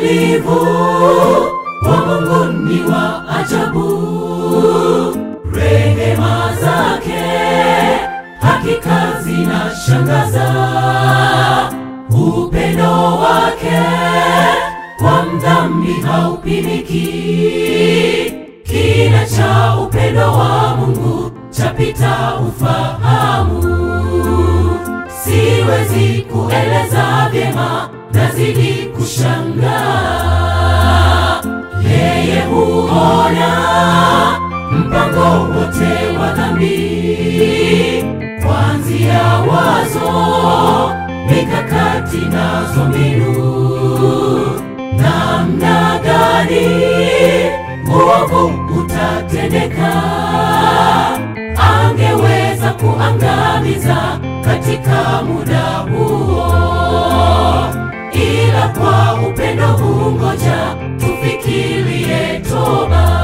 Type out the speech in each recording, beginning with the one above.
uvumilivu wa Mungu ni wa ajabu, rehema zake hakika zinashangaza, upendo wake kwa mdhambi haupimiki, kina cha upendo wa Mungu chapita ufahamu, siwezi kueleza vyema, nazidi kushangaa. Yeye huona mpango wote wa dhambi, kuanzia wazo, mikakati nazo mbinu, namna gani uovu utatendeka, angeweza kuangamiza katika muda huo, ila kwa upendo hungoja tufikirie toba,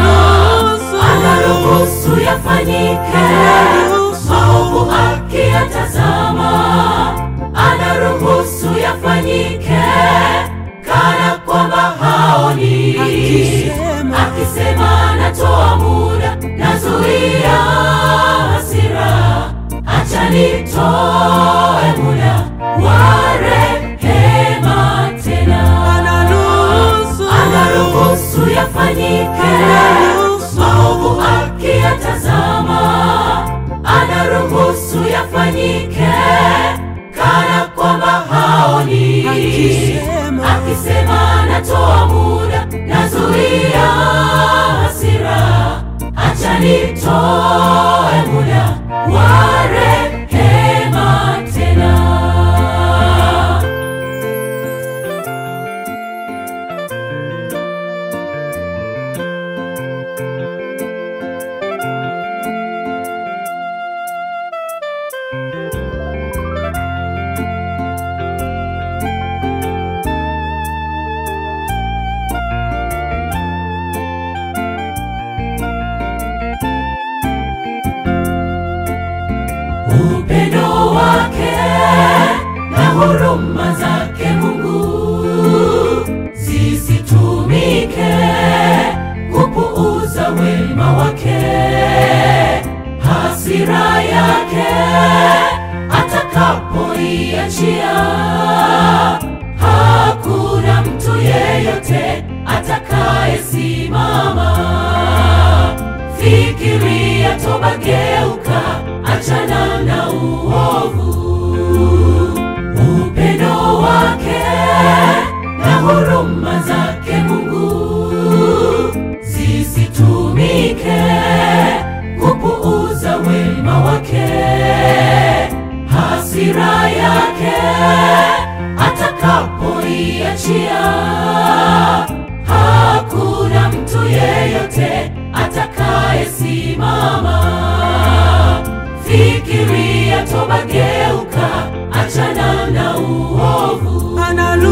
anaruhusu yafanyike maovu akiyatazama, anaruhusu yafanyike kana kwamba haoni, Akisema. akisema natoa muda, nazuia hasira, acha nitoe muda wa rehema tena anaruhusu yafanyike maovu akiyatazama, anaruhusu yafanyike kana kwamba haoni, Akisema. akisema natoa muda, nazuia hasira, acha nitoe muda wa rehema tena. upendo wake na huruma zake Mungu zisitumike kupuuza wema wake, hasira yake atakapoiachia, hakuna mtu yeyote atakayesimama. Fikiria toba, geuka, achana na uovu. Upendo wake na huruma zake Mungu zisitumike kupuuza wema wake, hasira yake atakapoiachia, hakuna mtu yeyote atakayesimama. Fikiria toba, geuka, achana na uovu.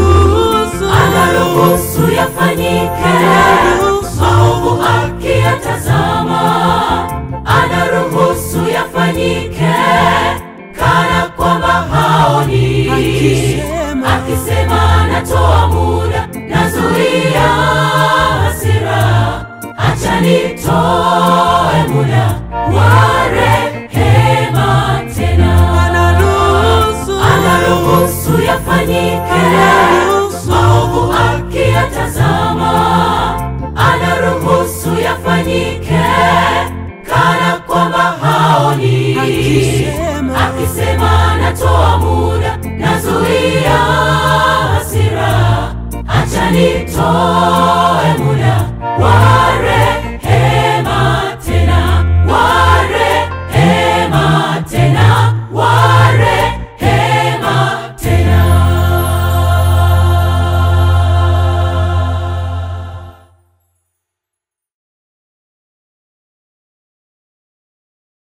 Anaruhusu yafanyike maovu akiyatazama, anaruhusu yafanyike kana kwamba haoni, Akisema. akisema natoa muda, nazuia hasira, acha nitoe